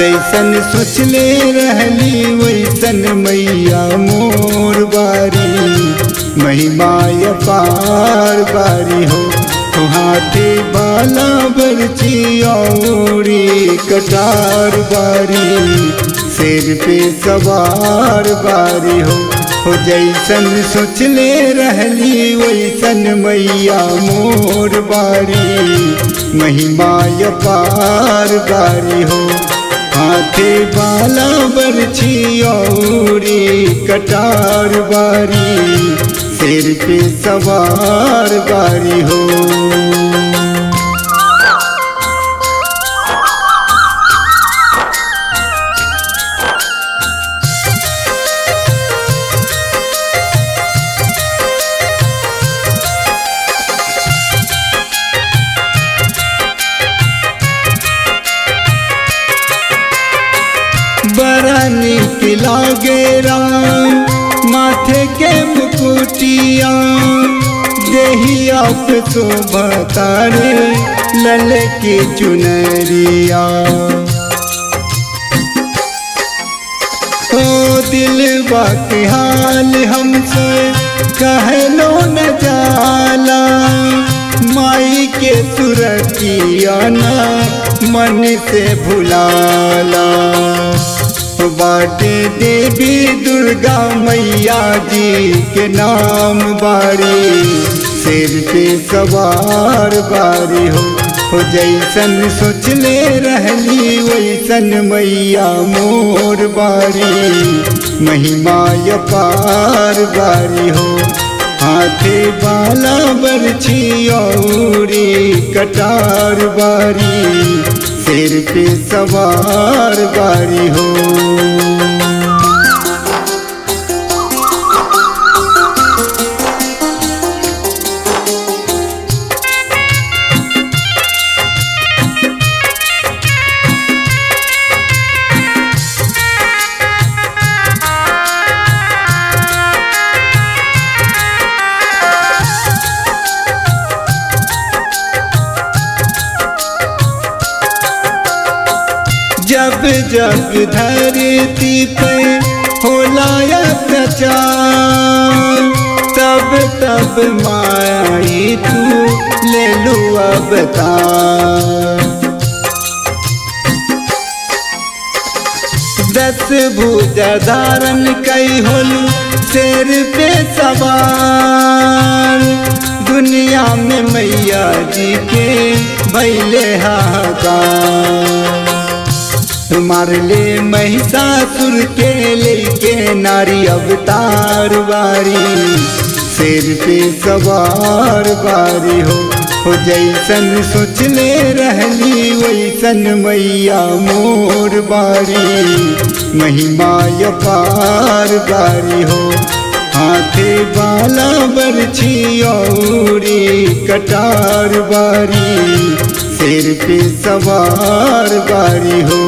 जैसन सोचले रहली वैसन मैया मोर बारी महिमा पार बारी हो हाथे बाला बरची औरी कटार बारी सिर पे सवार बारी हो हो जैसन सोचले रहली वैसन मैया मोर बारी महिमा पार बारी हो हाथे बाला बरछी औरी कटार बारी सिर पे सवार बारी हो बड़ा निक लागे राम माथे के मुकुटिया देहिया पे शोभता रे लल की चुनरिया ओ दिल के हाल हमसे कहलो न जाला माई के सुरतिया ना मन से भुलाला बाटे देवी दुर्गा मैया जी के नाम बारी सिर पे सवार बारी हो हो जैसन सोचले रहली वैसन मैया मोर बारी महिमा पार बारी हो हाथे बाला बरछी औरी कटार बारी सिर पे सवार बारी हो जब जब धरती पे होला अत्याचार तब तब माई तू ले लू अवतार दस भुजा धारण कई होलू शेर पे सवार दुनिया में मैया जी के भैले हाहाकार मार ले महिषासुर के लेके नारी अवतार बारी सिर पे सवार बारी हो हो जैसन सोचले रहली वैसन मैया मोर बारी महिमा पार बारी हो हाथे बाला बरछी औरी कटार बारी सिर पे सवार बारी हो